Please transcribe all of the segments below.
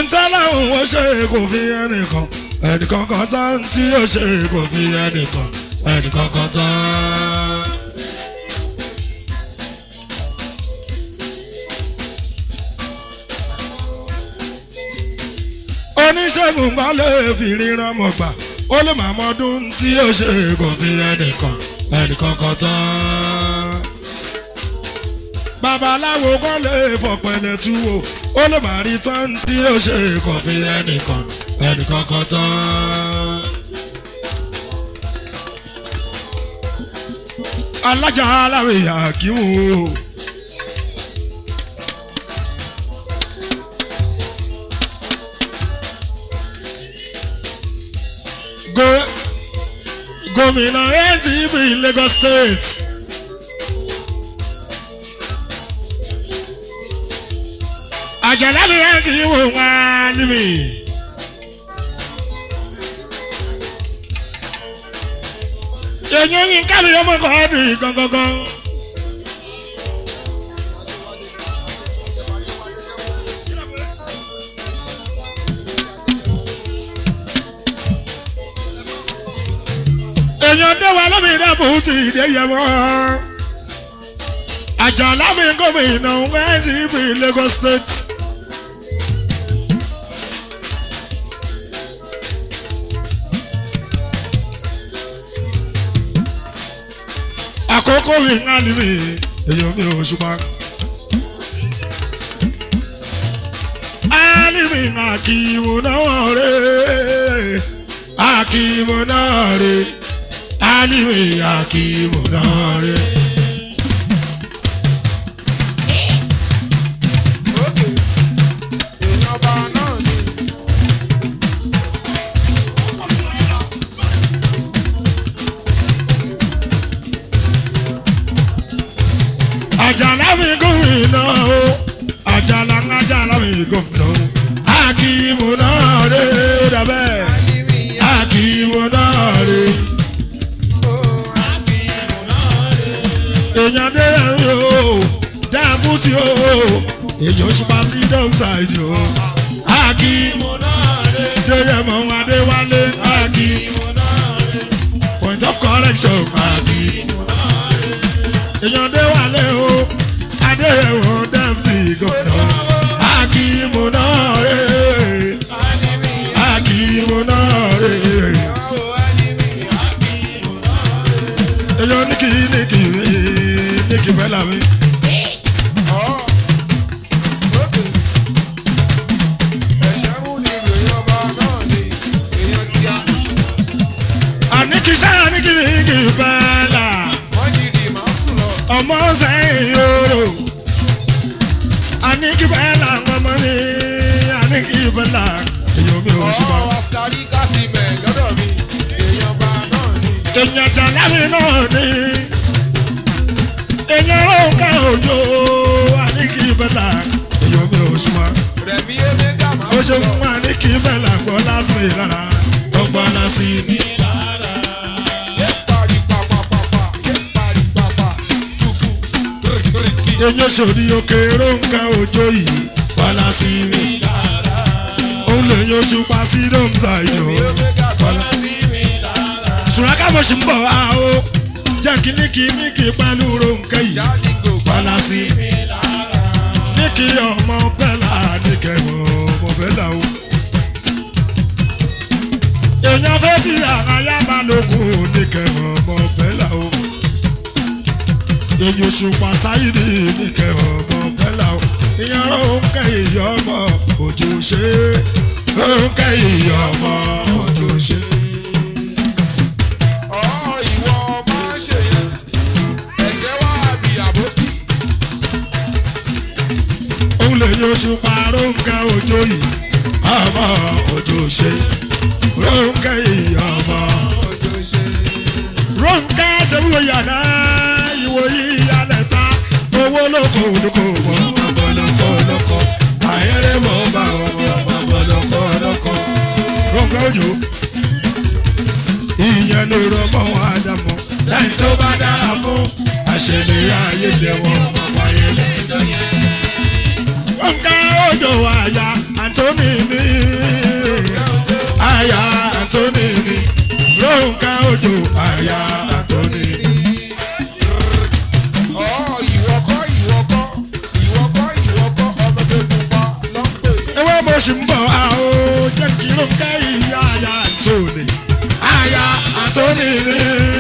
ntẹ́láhùn ó ṣe kò fi ẹnìkan ẹnìkan kan tán tí ó ṣe kò fi ẹnìkan ẹnìkan kan tán. oníṣègùn kan lè fi ríran mọ̀ gbà ó lè má mọdún tí ó ṣe kò fi ẹnìkan ẹnìkan kan tán. babaláwo kan lè fọpẹlẹ tú o ó lè má rí tán tí ó ṣe kò fi ẹnìkan ẹnìkan kan tán. alájà aláwìyà kí wọ́n o. Go- gómìnà ATB Lagos State. àjàlá mi yẹn kì í wò wá níbí. èyí yín kábí ọmọ kan ọdún yìí gangan. èèyàn dẹ́wà lómìnira bò ó ti dé yẹ mọ́. àjàlá mi gómìnà ATB Lagos State. àkókò mi ń hàn mí èèyàn mi ò ṣùgbọ́n. Alimi akimu náà rè akimu náà rè alimi akimu náà rè. Òkè. Èèyàn ọba náà ni. àjàlá mi gómìnà o àjàlá ń àjàlá mi gómìnà o akimu náà rè dàbẹ́ akimu náà rè. èèyàn dé ẹ̀rín o dáàbùtì o èèyàn ṣùpá sí dọ́mṣáìdì o akimu náà rè déyẹmọ adéwálé akimu náà rè point of correction akimu èèyàn dé wálé o adéyẹwò dẹ́mtì gòkè akíìmù náà rè akíìmù náà rè èèyàn ní kì í ní kì í ní kì í fẹ́ làwí. àní kì í sáyà ní kì í kì í fẹ́ là ọmọ sẹ́yìn yòrò àní kì í fẹ́ là ọmọ ní àní kì í fẹ́ là èèyàn mi ò ṣùgbọ́n. èèyàn jàlámì náà ní èèyàn rónkà òjò àníkì bẹ́là èèyàn mi ò súnmọ́ ó ṣe fún wa àníkì bẹ́là gbọ́ lásìmì lára ó gbọ́ lásìmì lára. èèyàn sòdì òkè rónkà òjò yìí gbọ́ lásìmì lára. òun lè yan oṣù pa sí dóńtà ìjọ gbọ́ lásìmì lára. sùràkà mo ṣì ń bọ̀ wá o jẹ́ kí ní kí ní kí pẹ̀lú rónkà yìí gbọ́lá sí ní kí ọmọ bẹ́là ní kẹwọ́ ọmọ bẹ́là o. èèyàn fẹ́ tí àráyá máa lókun ní kẹwọ́ ọmọ bẹ́là o. èyí oṣù pàṣáyìrì ní kẹwọ́ ọmọ bẹ́là o. ìyẹn rónkà yìí ọmọ òjò ṣe rónkà yìí ọmọ òjò ṣe. òun lè yan oṣù pa rónkà òjò yìí ọmọ òjò ṣe rónkà yìí ọmọ. rónkà ṣẹ́wó yàrá ìwò yìí yálẹ̀ ta owó lóko olóko mọ́ ọmọ lóko lóko àyẹ̀rẹ̀ mọ́ bá ọmọ lóko lóko. rónkà òjò ìyẹn ló rọ mọ́ àdàmọ́ sẹ́yìn tó bá dára fún àṣẹlẹ̀ ayé lẹ́wọ̀n ọmọ ayé lẹ́jọ́ yẹn. Rónkà òjò àyà Anthony ní mo sì ń bọ̀ a ó jẹ́ kí ló ń kẹ́ ìyá àyà àtòní àyà àtòní ni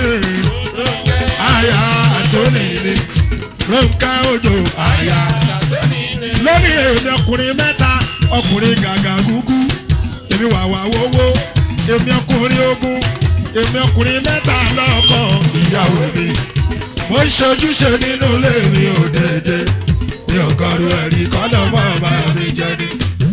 àyà àtòní ni ronke ojo àyà lórí èmi ọkùnrin mẹ́ta ọkùnrin gàgà gúgú èmi wàwà wówó èmi ọkùnrin ogun èmi ọkùnrin mẹ́ta lọ́kọ̀ ìyàwó mi mo ń ṣojúṣe nínú ilé mi ò dédé mi ò kọrù ẹ̀rí kọ́dọ̀ mọ́ ọba mi jẹ ni.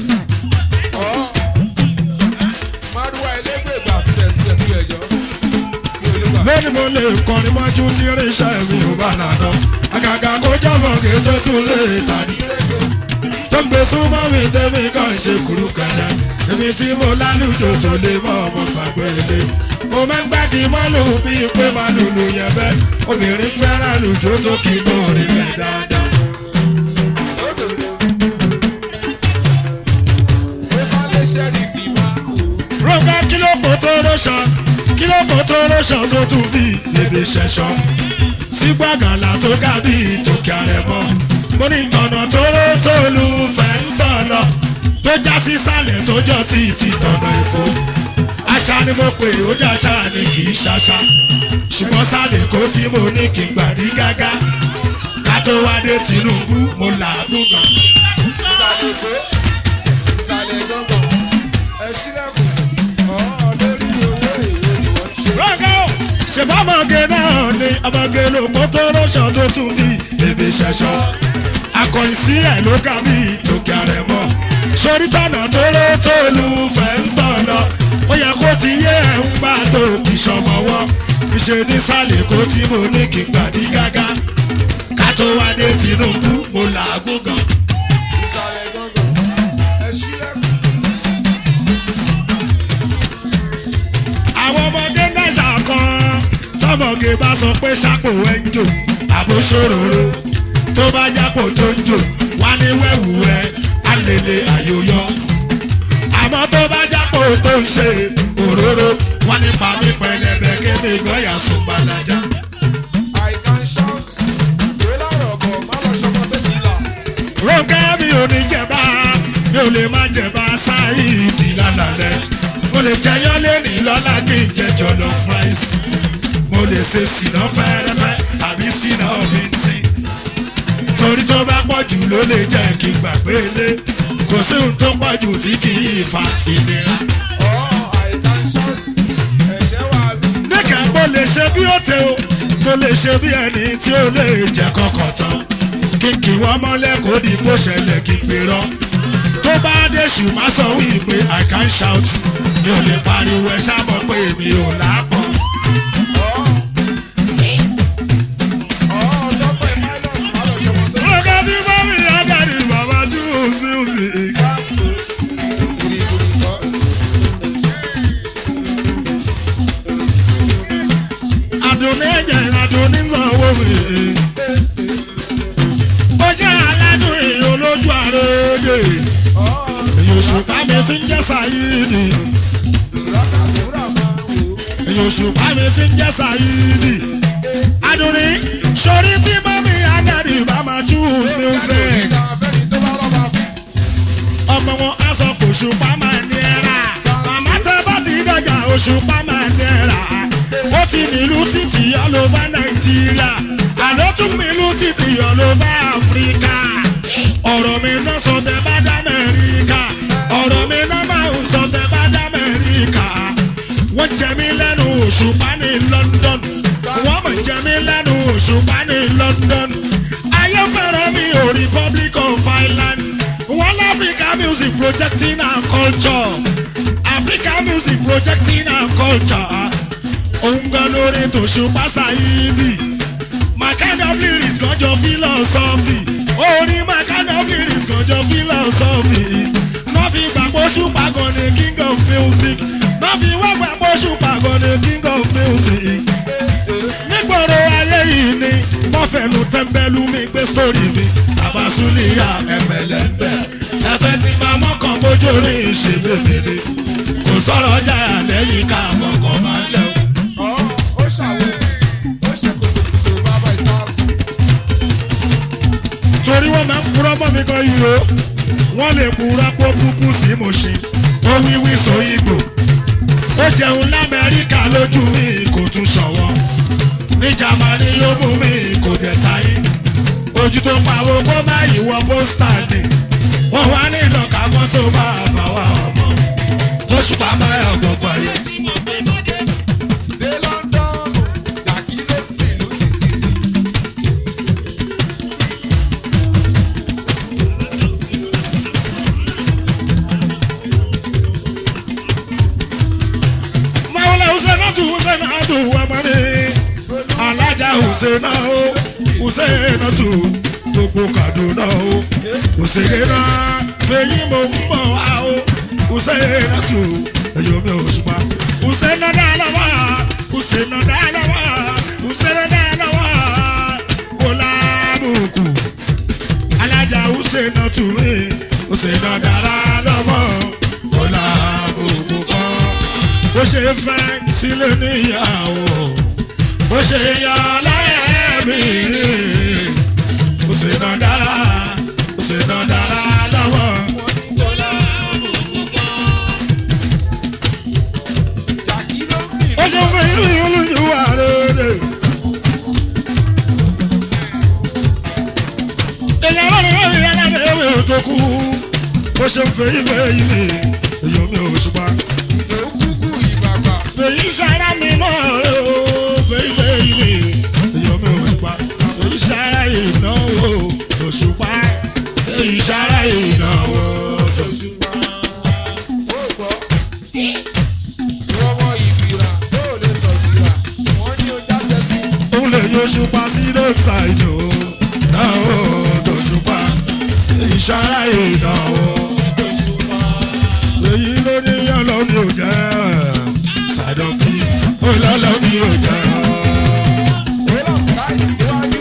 Márùwá elégbè gbà sílẹ̀ sílẹ̀ sílẹ̀ jọ. Mi ò lè gbà. lónìí mo lè kọrin mọ́jú tí irinṣẹ́ mi ò bá nàdán àgàgà kó jábọ̀ kí tó tún lè tàdí. tó gbé súnmọ́ mi tẹ́mi kan ṣe kúrú kẹ̀lẹ́ èmi tí mo lálùjọ tó lè mọ ọmọ gbàgbé ilé. mo máa ń gbági mọ́lù bíi pé máa lùlù yẹn bẹ́ obìnrin fẹ́ràn lùjọ tó kì í lóore rẹ̀ dáadáa. Ó sálẹ̀ ṣẹ́rí fi máa. Rọ́gá kí ló kò tó rọ́ṣọ, kí ló kò tó rọ́ṣọ tó tún fi lèbi ṣẹ̀ṣọ́. Sí gbàgànlà tó ga bí ìtòkè àrẹ̀mọ́. Mo ní tọ̀nà tó ró tó lu fẹ́ ń tọ̀nà. Tó já sí sàlẹ̀ tó jọ tí ti tọ̀nà èkó. Àṣà ni mo pè ó jẹ́ àṣà ni kì í ṣàṣà. Ṣùgbọ́n sàlẹ̀ kó tí mo ní kí n gbàdí gágá. Ká tó wá dé Tinubu, mo làágùn gan. Ìsàlẹ̀ èkó. Ìsàlẹ̀ gángan. Ẹ ṣílẹ̀kùn. Ọ̀ọ́ lórí owó èrè ni wọ́n ṣe. rọ́gà ó ṣèbá ọmọge náà ni ọmọge ló kó tó rọ́ṣọ tó tún bí bèbè ṣẹṣọ akọ̀yìn sí ẹ̀ ló kà bí tòkè àrẹ̀ mọ́ sórí tọ̀nà tó ló tó lu fẹ́ ń tọ̀nà ó yẹ kó ti yé ẹ̀ ń gbà tó kì í ṣọmọwọ́ ìṣe ní sálẹ̀ kó tí mo ní kí n gbàdí gágá ká tó wá dé Tinubu mo làágùn gan. Ìsàlẹ̀ gángan. Ẹ ṣílẹ̀kùn. àwọn ọmọge náà kan tọmọge bá sọ pé sápò ẹ ń jò àbóṣòròrò tó bá jápò tó ń jò wá ní wẹ́wù ẹ alèlè àyòyọ àmọ́ tó bá jápò tó ń ṣe òróró wá ní pàmí pẹlẹbẹ kébé gbọ́yà sùn gbalaja. I can shout. Ìwé lọ́rọ̀ bọ̀ má lọ ṣọmọ tó ti là. Rónkẹ́ mi ò ní jẹba mi ò lè má jẹba sáìdì lálàlẹ́ mo lè jẹyán lẹ́nì lọ́la kí n jẹ jọlọ fries mo lè ṣe sínà fẹ́rẹ́fẹ́ àbí sínà bíntín torí tó bá pọ̀ jù ló lè jẹ́ kí n gbàgbé lé kò sí ohun tó pọ̀ jù tí kì í fa ìnira. Ọ̀ọ́ I can shout. Ẹ̀ṣẹ̀ wà bí. níkà mo lè ṣe bí ó tẹ o mo lè ṣe bí ẹni tí ó lè jẹ kọkàn tán kí kí wọ́n mọ́lẹ̀ kó di bó ṣẹlẹ̀ kí n pè rán tó bá dé ṣùgbọ́n sọ wípé i can shout mi ò lè pariwo ẹ sábọ̀ pé mi ò lápọ̀. Ọ̀ọ́. Ọ̀ọ́ dọ́pẹ́ pilot má lọ ṣọmọ tó ti là. Roga ti bá mi Adari Baba Jules music. Àdùnní ẹ̀jẹ̀ àdùnní sanwó mi. Ó ṣe aládùn èèyàn lójú àrèdè. Èyí òṣùpá mi ti ń jẹ́ Sàyídì. Èyí òṣùpá mi ti ń jẹ́ Sàyídì. Àdùnní sori tí mọ́mí Adari Baba Jules music. ọmọ wọn á sọ pé òṣùpá máa ní ẹ̀rà màmá tẹ́ bá ti dọ̀jà òṣùpá máa ní ẹ̀rà ó ti nílùú títì ọlọ́ba nàìjíríà àló tún nílùú títì ọlọ́ba áfíríkà ọ̀rọ̀ mi náà sọ tẹ́ bá dá mẹ́ríkà ọ̀rọ̀ mi náà máa ń sọ tẹ́ bá dá mẹ́ríkà wọ́n jẹ mí lẹ́nu òṣùpá ní London wọ́n mọ̀ jẹ mí lẹ́nu òṣùpá ní London ayé fẹ́ràn mi ò Republic of Ireland one Africa music projecting our culture Africa music projecting our culture òun gan lórí tòṣùpá Saheedi my kind of lyrics kan jọ philosophy orin my kind of lyrics kan jọ philosophy náà fi gbàgbọ́ ṣùpá gan ni king of music náà fi wá gbàgbọ́ ṣùpá gan ni king of music nígboro ayé yìí ni wọ́n fẹnu tẹ́ḿbẹ́lú mi gbé sórí mi àbásúlìyà ẹ̀mẹ̀lẹ́gbẹ̀ ẹ̀fẹ̀ tí máa mọ́kàn bójú rí ìṣèlébèrè kò sọ̀rọ̀ ọjà lẹ́yìn ká mọ̀kàn máa lẹ̀ o. torí wọ́n máa ń purọ́ mọ́ mi kan yìí o wọ́n lè purọ́ pé kúkú sí mo ṣe ó wíwí sọ ìgbò ó jẹun lamẹ́ríkà lójú mi kò tún ṣọ̀wọ́ ní jamani yóò mú mi kò dẹ̀ táyé ojú tó pawó kó má ìwọ pósítà ni wọ́n wá ní ìlọ́ka mọ́tò bá àfàwà ọmọ lóṣù pàmò ẹ̀ ọ̀gbọ̀gbọ̀ yìí. dé London jàkí ló fìlú títí. Mawula Husainatu Husainatu Amani Alájà Husaina o Husainatu gbogbo Kaduna o Husaina fèyí mo ń bọ̀ wá o Husainatu ẹ̀yọ́ mi ò ṣùpá Husaina dáadáa Husaina dáadáa Husaina dáadáa kò lábùkù Alájà Husainatu mi Husaina dáadáa kò lábùkù kan bó ṣe fẹ́ sílé níyàwó bó ṣe yọ lẹ́ẹ̀mí rí bó ṣe nà dára bó ṣe nà dára lọ́wọ́. jàkí ló fìlú. bó ṣe fẹ́ ìlú olùyíwà rere. èèyàn lórí lórí aládé ewé tó kú bó ṣe fẹ́ ìfẹ́ ìlú èèyàn mi ò ṣùgbọ́n ló kúkú ìbàgbà. fèyí sára mi mọ́ rẹ o fèyí fèyí mi èyí mi ò ṣùpá fèyí sára ìnáwó òṣùpá fèyí sára ìnáwó òṣùpá. ó gbọ́. ìwọ́mọ ìbìrà tó lè sọ ìbìrà wọ́n ní o jáde sí. òun lè yọ òṣùpá sí lóòótá ìjò náwó òṣùpá fèyí sára ìnáwó fèyí ló ní ọlọ́run ò jẹ́ sàdọ̀kì ọlọ́run ò jẹ́. Wọ́n láìsí iwájú.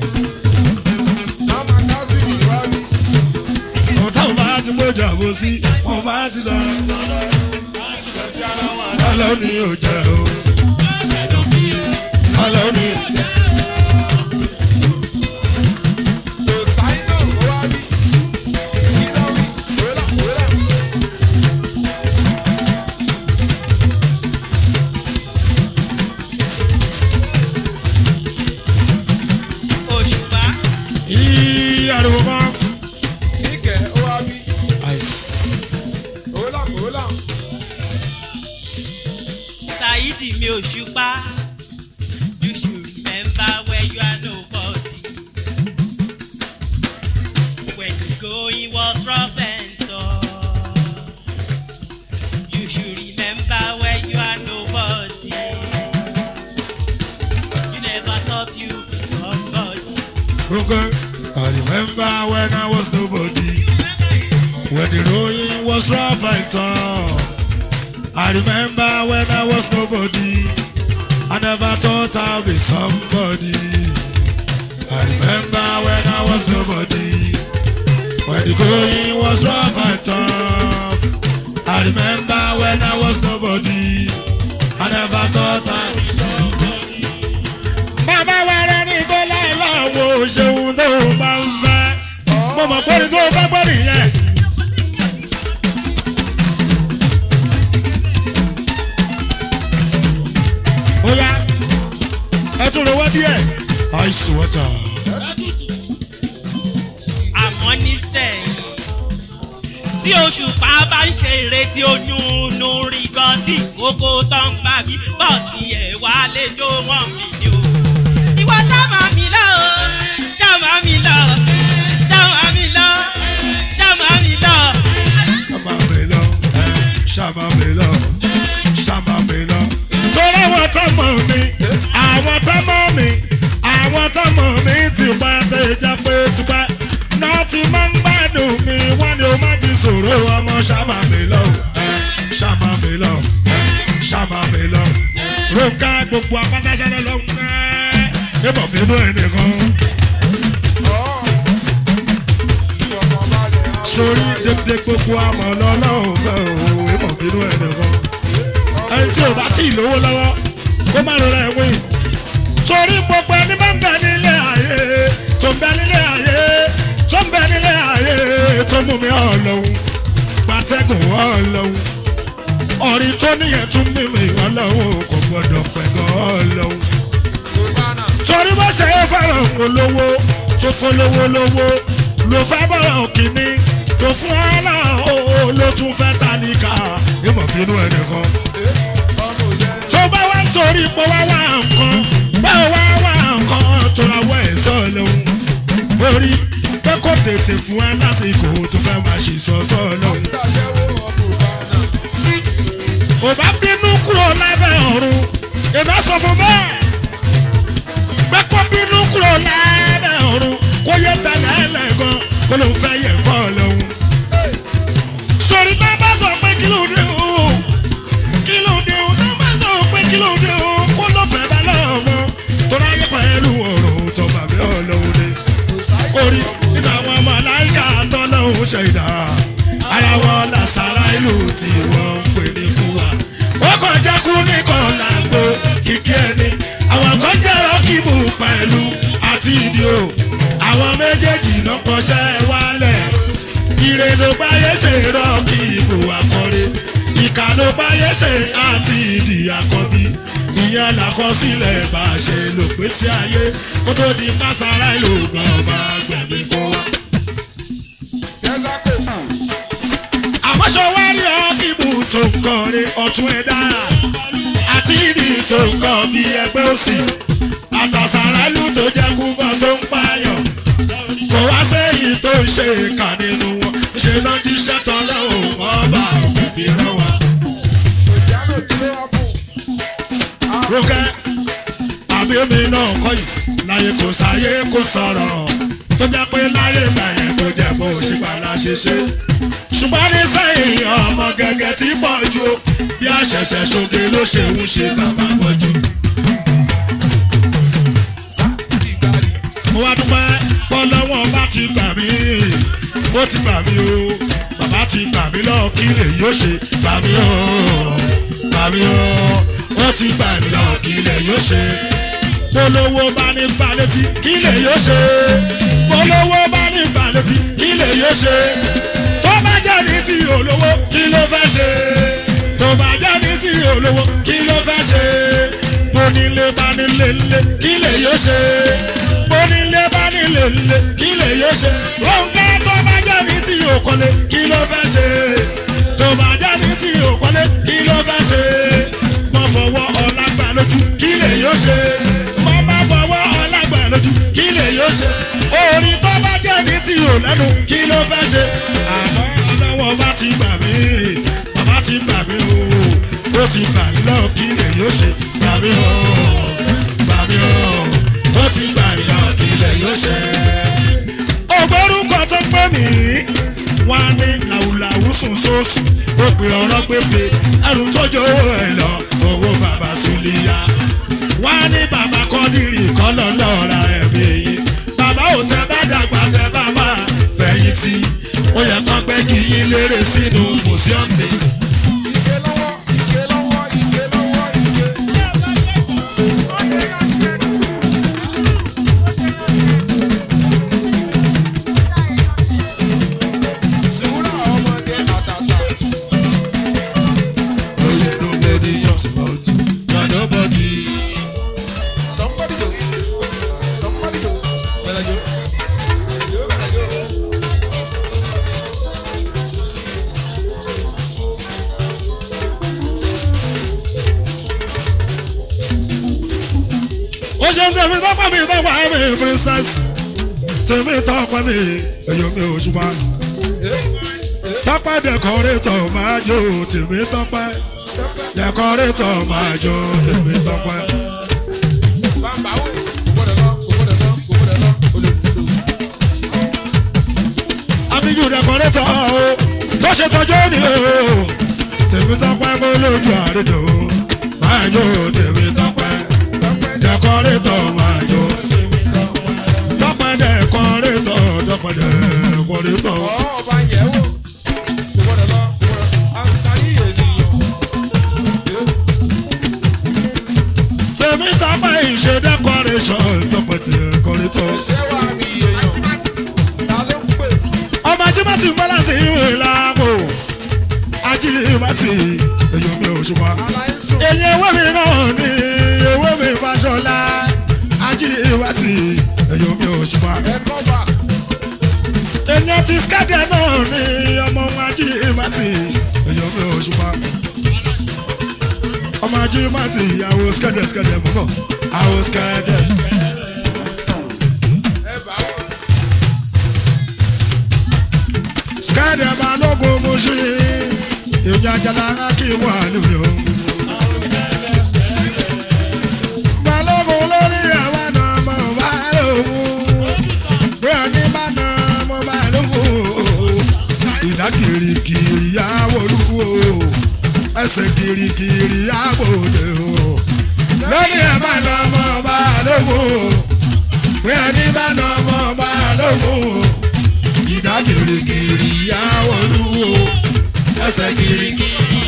Mama Kazi iwájú. ọ̀tá ò bá ti gbọ́jà bó sí wọ́n bá ti lọ. Ọlọ́run ni ò jẹ́ o. Ọlọ́run ni ò jẹ́. Kò sáínà iwájú. Ìlọrí. Wọ́lá wọ́lá. òṣùpá Yí ariwo mọ́. Níkẹ́ iwájú. Àìsí. Wọ́lá wọ́lá. Saidi mi òṣùpá you should remember where you are nobody when the going was rough and tough you should remember where you are nobody you never thought you be somebody. Okay. I remember when I was nobody. When the rolling was rough and tough. I remember when I was nobody. I never thought I'd be somebody. I remember when I was nobody. When the going was rough and tough. I remember when I was nobody. I never thought I'd be somebody. Bàbá wa rẹ̀ ní tó láìláwọ̀ ṣeun tó bá ń fẹ́. Mo mọ̀ pé ní tó bá gbọ́ nìyẹn. Ó yá, ẹ tún lọ wá díẹ̀. Ice water. àmọ́ nísẹ̀yìn tí òṣùpá bá ń ṣe ìrètí onúnú rí gan tí kókó tó ń gbà mí bọ̀ tí ẹ̀ wá lè jó wọ́n mi ni o. ìwọ ṣàmà mi lọ o ṣàmà mi lọ ṣàmà mi lọ ṣàmà mi lọ. Ṣàmà mi lọ, ṣàmà mi lọ, ṣàmà mi lọ. Torí àwọn tó mọ̀ mi, àwọn tó mọ̀ mi, àwọn tó mọ̀ mi ti pa tẹ̀jà pé tipẹ́. Náà ti máa ń gbádùn mi, wọ́n ní o má ti sòro ọmọ ṣàmà mi lọ, ṣàmà mi lọ, ṣàmà mi lọ. Ronka gbogbo apátáṣẹ́lẹ̀ lọ ń pẹ́. Ibọ̀ bínú ẹnìkan. Ìfọ̀kànbalẹ̀ àwọn sórí dédé gbogbo àmọ́ lọ́lọ́run fẹ́ o ìmọ̀ bínú ẹ̀ nìkan. ẹni tí ò bá tí ì lówó lọ́wọ́ kó má lọ rẹ̀ wí. torí gbogbo ẹni bá ń bẹ nílé ayé tó ń bẹ nílé ayé tó ń bẹ nílé ayé tó mú mi ọlọ́run gbàtẹ́gùn ọlọ́run ọ̀rí tó níyẹn tún mímì ọlọ́run kò gbọ́dọ̀ pẹ̀gọ́ ọlọ́run torí bó ṣe é fẹ́ràn olówó tó fọlówó lówó ló fẹ́ bọ̀rọ̀ kìíní tó fún ọ́nà ó ló tún fẹ́ tálíkà ìmọ̀ bínú ẹnìkan. tó bá wá torí pé wá wá nǹkan bá wá wá nǹkan tó ra wọ ẹ̀sọ́ lòun. orí pé kò tètè fún ẹ lásìkò tó fẹ́ máa ṣe sọ́sọ́ lòun. ò bá bínú kúrò lábẹ́ ọ̀run ìbá sọ fún bẹ́ẹ̀ pé kó bínú kúrò lábẹ́ ọ̀run kó yẹ tẹ̀lé ẹlẹ́gàn kó ló ń fẹ́ yẹ fọ́ lọ́hùn. sori tá a bá sọ pé kí ló dé o kí ló dé o tá a bá sọ pé kí ló dé o kó ló fẹ́ bá lọ́wọ́ tó ráyè pẹ̀lú ọ̀rọ̀ tó bàbá ọlọ́run ni. orí nínú àwọn ọmọ aláìka tọ́lọ́hún ṣe ìdá ara wọn làṣàrà ìlú tí wọ́n ń pè ní kúwà. ó kàn jẹ́ kú nìkan làgbo kìkì ẹni àwọn kan jẹ́ rọ́kìbù pẹ̀lú àti ìdí o àwọn méjèèjì lọ́kọ̀ọ́ṣẹ́ wálẹ̀ ire ló báyé ṣe rọ́kìbù akọrin ìkà ló báyé ṣe àti ìdí àkọ́bí ìyẹn làkọsílẹ̀ bá a ṣe lò pé sí ayé kó tó di pásárá ìlú gan ọba gbẹ̀mí kó wá. àmọ́ṣọ wá rí rọ́kìbù tó ń kọrin ọ̀tún ẹ̀dá àti ìdí tó ń kọ́ bí ẹgbẹ́ òsì àtàsàrálù tó jẹ́ kúbọ̀ tó ń pààyàn kò wá sẹ́yìn tó ń ṣe ìkà nínú wọn ṣe ló ń jíṣẹ́ tán lọ́wọ́ ọba òbí rán wa. Rókẹ́ àbí omi náà kọ́ yìí láyé kò sáyé kò sọ̀rọ̀ tó jẹ́ pé láyé gbàyẹn tó jẹ́ bó ṣe gbàlá ṣe ṣe. ṣùgbọ́n ní sẹ́yìn ọmọ gẹ́gẹ́ tí pọ̀ ju o, bí àṣẹ̀ṣẹ̀ ṣoge ló ṣe ń ṣe bàbá pọ̀ jù. mo wá dúpẹ́ pọ́lọ́wọ́n bá ti gbà mí ó ti gbà mí o bàbá ti gbà mí lọ kí lè yóò ṣe gbà mí o gbà mí o ó ti gbà mí lọ kí lè yóò ṣe polówó bá ní gbà létí kí lè yóò ṣe polówó bá ní gbà létí kí lè yóò ṣe tó bá jẹ́ ní ti olówó kí ló fẹ́ ṣe tó bá jẹ́ ní ti olówó kí ló fẹ́ ṣe onílé bá nílé lé kí lè yóò ṣe onílé bá nílé lé kí lè yóò ṣe òǹkà tó bá jẹ́ ní ti òkọ́lé kí ló fẹ́ ṣe tó bá jẹ́ ní ti òkọ́lé kí ló fẹ́ ṣe mọ fọwọ́ ọlágbà lójú kí lè yóò ṣe mọ má fọwọ́ ọlágbà lójú kí lè yóò ṣe orin tó bá jẹ́ ní ti ò lẹ́nu kí ló fẹ́ ṣe àmọ́ ọlọ́wọ́ bá ti gbà mí bàbá ti gbà mí o ó ti gbà mí lọ kí lè yóò ṣe gbà mí o gbà mí o ó ti gbà mí lọ kí lè yóò ṣe. ògbórúkọ tó pé mi wá ní làwùlàwù sùn sóòsù ó pè ọ̀rọ̀ gbèfè ẹrù tó jọ owó ẹ̀ lọ owó bàbá sùlìyà wá ní bàbá kọ́dírì kọ́lọ́ lọ́ra ẹ̀mí yìí bàbá ò tẹ bá dàgbà tẹ bá máa fẹ̀yìntì ó yẹ kán pẹ́ kí yín lérè sínú mùsíọ̀mù. Somebody do. Somebody do. Better do. You better do. ó ṣe ń tẹ̀mí tọ́pọ̀ mi tọ́pọ̀ mi princess tẹ̀mí tọ́pọ̀ mi ẹ̀yọ́ mi ò ṣùgbọ́n tọ́pọ̀ dẹ̀kọ́rétọ̀ máa jó tẹ̀mí tọ́pọ̀ dẹ̀kọ́rétọ̀ máa jó tẹ̀mí tọ́pọ̀. Bàbá wo? Gbọ́dọ̀ lọ, kò gbọ́dọ̀ lọ, kò gbọ́dọ̀ lọ, olùdókòwò. àbíjú dẹ̀kọ́rétọ̀ o tó ṣe tọ́jú ni o tẹ̀mí tọ́pọ̀ mo lójú àrídò máa jó tẹ̀mí tọ́pọ̀ dẹ̀kọ́rétọ̀ máa jó tọ́pọ̀ dẹ̀kọ́rétọ̀ tọ́pọ̀ dẹ̀kọ́rétọ̀. Ọ̀ ọba yẹ̀ wò. Kò gbọ́dọ̀ lọ, kò gbọ́dọ̀. Àǹtàní ènìyàn. tèmi tọ́pẹ́ ìṣe decoration tọ́pẹ́ decorator. Ṣé wà á bí èèyàn? Ta ló ají mati èyí mi ò ṣùpá. Àlàyé sùn. èyí ewé mi náà ní ewé mi fàṣọlá ají mati èyí mi ò ṣùpá. Ẹ̀kọ́ bá. èyí ti skádìá náà ní ọmọ ají mati èyí mi ò ṣùpá. ọmọ ají mati ìyàwó skádìá skádìá mọ̀ bọ̀ àwọn skádìá. Ẹ bá wọn. skádìá balógun mo ṣe èyí ajala kí wà lórí o. balógun lórí àwọn náà mọ̀ bá lóhùn bí ẹni bá náà mọ̀ bá lóhùn. ìdá kirikiri àwòrúwò ẹsẹ̀ kirikiri àbòdè o. lórí ẹ̀ bá náà mọ̀ bá lóhùn bí ẹni bá náà mọ̀ bá lóhùn. ìdá kirikiri àwòrúwò ẹsẹ̀ kirikiri.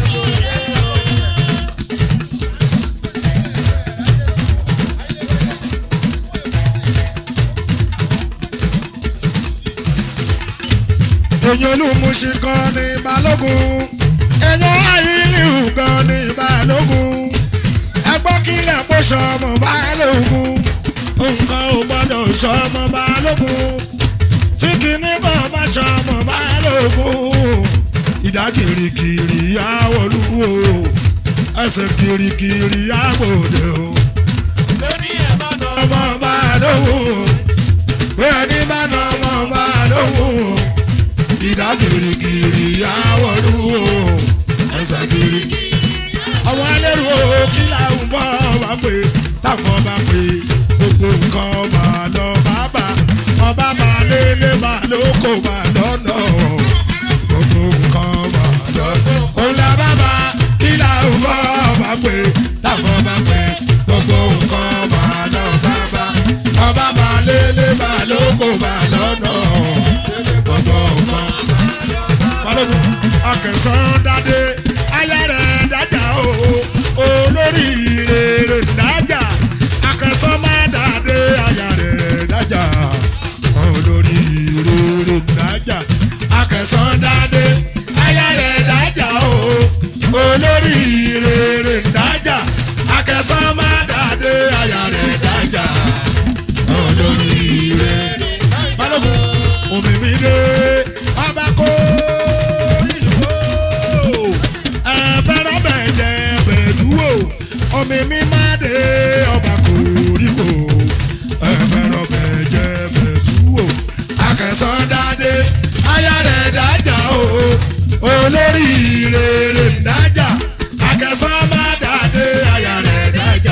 èèyàn olúmuṣin kan ní balógun èèyàn ayílíù kan ní balógun ẹgbọ́n kílẹ̀ kó sọmọ balógun nǹkan ò gbọ́dọ̀ sọmọ balógun tí kìíní kan bá sọmọ balógun ìdá kirikiri àwọlúwo ẹsẹ̀ kirikiri àgbòdè o lórí ẹ̀ bá nà ọmọ balógun bẹ́ẹ̀ ni bá nà ọmọ balógun ìdá kirikiri àwọ̀rú o ẹsẹ̀ kirikiri. ọmọ ẹlẹ́rú o kí làwọn bọ́ bá pè táwọn bá pè gbogbo nǹkan ọba lọ bàbá ọba bá lélẹ̀ bá lóko bá lọ́nà gbogbo nǹkan ọba lọ́nà. òun là bàbá kí làwọn bọ́ bá pè táwọn bá pè gbogbo nǹkan ọba lọ bàbá ọba bá lélẹ̀ bá lóko bá lọ́nà gbogbo nǹkan balógun akẹsàn dáadé aya rẹ̀ dájà o olórí rere dájà akẹsàn má dáadé aya rẹ̀ dájà olórí rere dájà akẹsàn dáadé aya rẹ̀ dájà o olórí rere dájà akẹsàn má dáadé aya rẹ̀ dájà olórí rere balógun omi mi dé ọba kó ìwò ẹ̀fẹ̀rọ̀ bẹ̀jẹ̀ bẹ̀dúwò omi mi má dé ọba kó ìwò ẹ̀fẹ̀rọ̀ bẹ̀jẹ̀ bẹ̀dúwò akẹsàn dáadé aya rẹ̀ dájà o olórí rere dájà akẹsàn má dáadé aya rẹ̀ dájà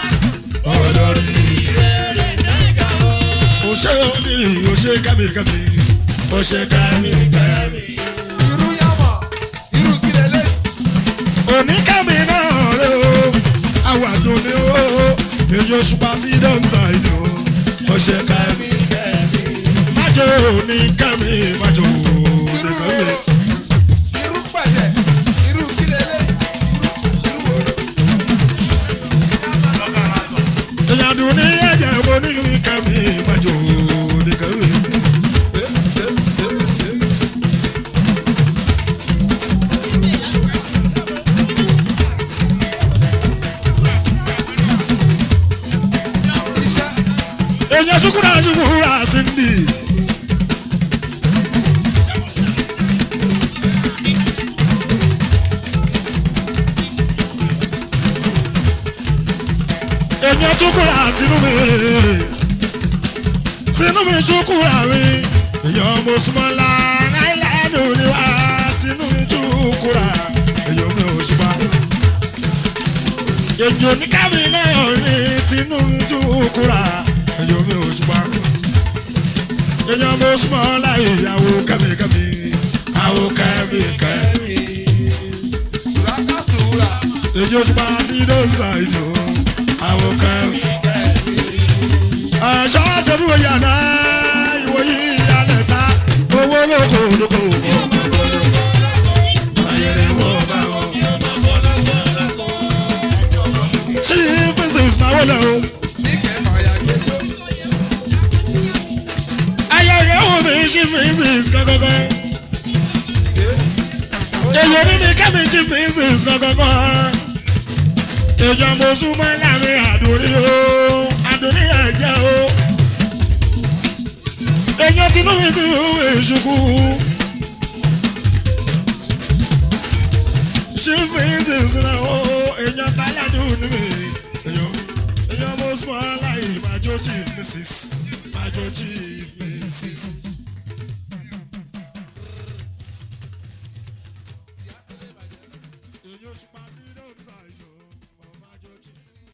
olórí rere dájà o. òṣè òní òṣè kábíkábí òṣè kábíkábí. Irú yàmọ̀. Irú kílẹ̀ lé. oníkàmí náà rẹ o àwàdùn ni o èyí oṣù pa sí dọ́ńtà ìlú òṣè kábíkábí. májò oníkàmí májò oníkàmí. Irú pẹ̀lẹ̀. Irú kílẹ̀ lé. Irú wòrò. ìyàdùn ní ẹ̀jẹ̀ oníkàmí májò oníkàmí. Iṣẹ́. èyí sukura sukura sindi. èyí sukura tinú mi tinú mi sukura mi èyí ọmọ sumala àìlẹ́nu ni wá tinú mi sukura èyí ọmọ òṣùpá. èyí oníkàmí náà ní tinú mi sukura èyí ọmọ òṣùpá. èyí ọmọ sumala ìyàwó kàmíkàmí àwọ̀ kàmíkàmí. Sùràkà sùúrà. èyí òṣùpá sí dọ́ńtà ìjọ àwọ̀ kàmíkàmí ẹ̀ṣọ́ ṣerú yàrá ìwòyí ìyàlẹ̀ ta owó lóko lóko. ayẹyẹ wọ bá wọn. ṣí business máa wọlé o. Níkẹ́ fàyà gbẹjọ́. ayẹyẹ wo mi ṣí business gẹ́gẹ́gẹ́. èyí ní kẹ́mi jí pieces gangan. èèyàn mo súnmọ́ láàrin àdúrí o àdúrí ẹ̀jẹ̀ o. èèyàn tinú mi ti rú èṣùkú. jí pieces náà o èèyàn táládùn ní mi. èèyàn èèyàn mo súnmọ́ láì máa jó chief mrs máa jó chief mrs.